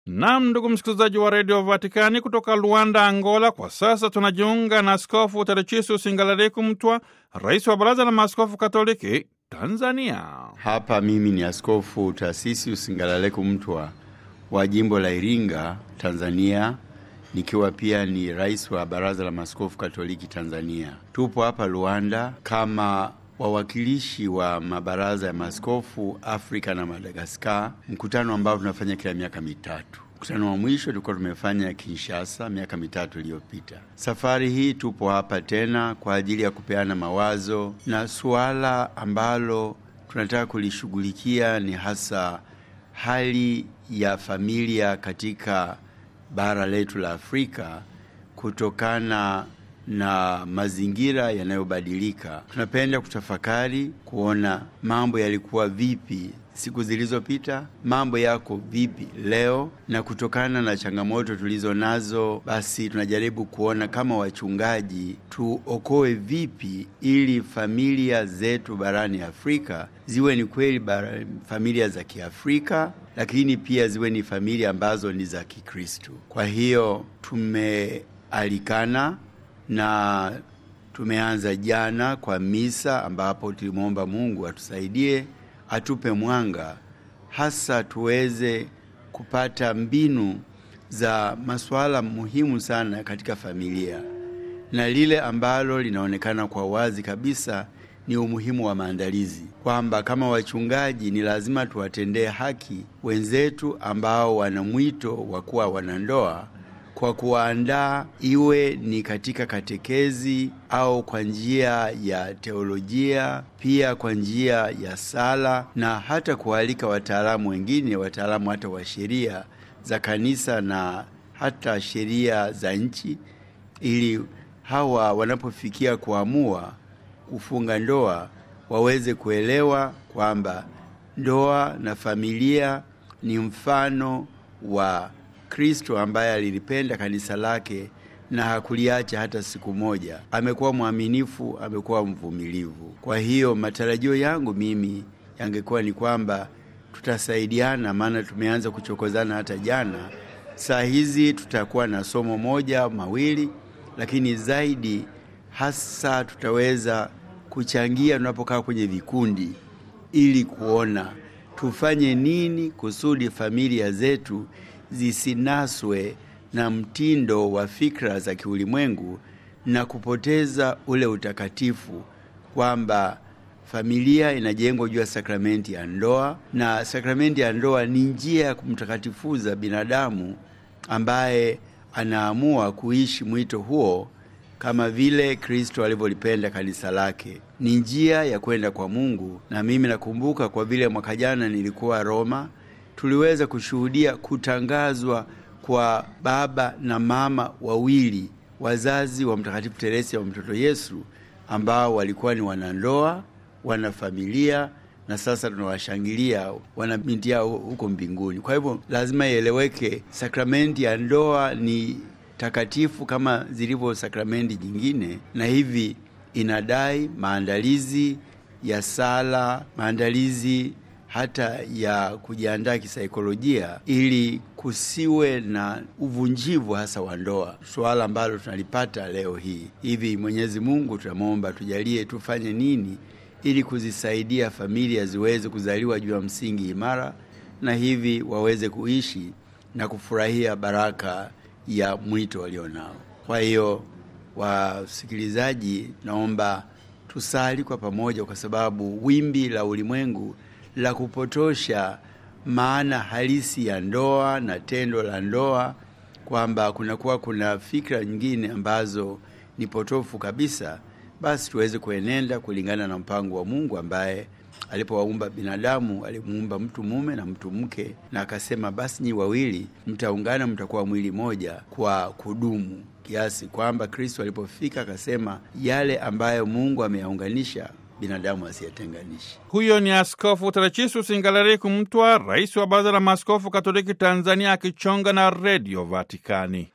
Nam, ndugu msikilizaji wa redio Vatikani kutoka Luanda, Angola. Kwa sasa tunajiunga na Askofu Terechisius Ngalaleku Mtwa, rais wa Baraza la Maaskofu Katoliki Tanzania. Hapa mimi ni Askofu Taasisius Ngalaleku Mtwa wa jimbo la Iringa, Tanzania, nikiwa pia ni rais wa Baraza la Maaskofu Katoliki Tanzania. Tupo hapa Luanda kama wawakilishi wa mabaraza ya maaskofu Afrika na Madagaskar, mkutano ambao tunafanya kila miaka mitatu. Mkutano wa mwisho tulikuwa tumefanya Kinshasa miaka mitatu iliyopita. Safari hii tupo hapa tena kwa ajili ya kupeana mawazo, na suala ambalo tunataka kulishughulikia ni hasa hali ya familia katika bara letu la Afrika kutokana na mazingira yanayobadilika. Tunapenda kutafakari kuona mambo yalikuwa vipi siku zilizopita, mambo yako vipi leo, na kutokana na changamoto tulizo nazo, basi tunajaribu kuona kama wachungaji tuokoe vipi ili familia zetu barani Afrika ziwe ni kweli familia za Kiafrika, lakini pia ziwe ni familia ambazo ni za Kikristo. Kwa hiyo tumealikana na tumeanza jana kwa misa ambapo tulimwomba Mungu atusaidie, atupe mwanga, hasa tuweze kupata mbinu za masuala muhimu sana katika familia, na lile ambalo linaonekana kwa wazi kabisa ni umuhimu wa maandalizi, kwamba kama wachungaji ni lazima tuwatendee haki wenzetu ambao wana mwito wa kuwa wanandoa kwa kuwaandaa iwe ni katika katekezi au kwa njia ya teolojia, pia kwa njia ya sala na hata kualika wataalamu wengine, wataalamu hata wa sheria za kanisa na hata sheria za nchi, ili hawa wanapofikia kuamua kufunga ndoa waweze kuelewa kwamba ndoa na familia ni mfano wa Kristo ambaye alilipenda kanisa lake na hakuliacha hata siku moja. Amekuwa mwaminifu, amekuwa mvumilivu. Kwa hiyo matarajio yangu mimi yangekuwa ni kwamba tutasaidiana, maana tumeanza kuchokozana hata jana. Saa hizi tutakuwa na somo moja mawili, lakini zaidi hasa tutaweza kuchangia tunapokaa kwenye vikundi, ili kuona tufanye nini kusudi familia zetu zisinaswe na mtindo wa fikra za kiulimwengu na kupoteza ule utakatifu, kwamba familia inajengwa juu ya sakramenti ya ndoa, na sakramenti ya ndoa ni njia ya kumtakatifuza binadamu ambaye anaamua kuishi mwito huo kama vile Kristo alivyolipenda kanisa lake. Ni njia ya kwenda kwa Mungu. Na mimi nakumbuka kwa vile mwaka jana nilikuwa Roma, tuliweza kushuhudia kutangazwa kwa baba na mama wawili wazazi wa Mtakatifu Teresia wa mtoto Yesu, ambao walikuwa ni wanandoa, wana familia na sasa tunawashangilia wana binti yao huko mbinguni. Kwa hivyo lazima ieleweke, sakramenti ya ndoa ni takatifu kama zilivyo sakramenti nyingine, na hivi inadai maandalizi ya sala, maandalizi hata ya kujiandaa kisaikolojia ili kusiwe na uvunjivu hasa wa ndoa, suala ambalo tunalipata leo hii. Hivi Mwenyezi Mungu tunamwomba tujalie tufanye nini ili kuzisaidia familia ziweze kuzaliwa juu ya msingi imara, na hivi waweze kuishi na kufurahia baraka ya mwito walionao. Kwa hiyo, wasikilizaji, naomba tusali kwa pamoja, kwa sababu wimbi la ulimwengu la kupotosha maana halisi ya ndoa na tendo la ndoa, kwamba kunakuwa kuna fikra nyingine ambazo ni potofu kabisa, basi tuweze kuenenda kulingana na mpango wa Mungu ambaye alipowaumba binadamu alimuumba mtu mume na mtu mke, na akasema basi nyi wawili mtaungana, mtakuwa mwili moja kwa kudumu, kiasi kwamba Kristo alipofika akasema yale ambayo Mungu ameyaunganisha binadamu asiyetenganisha. Huyo ni Askofu Terechisius Ngalaleku Mtwa, rais wa Baraza la Maaskofu Katoliki Tanzania, akichonga na Redio Vatikani.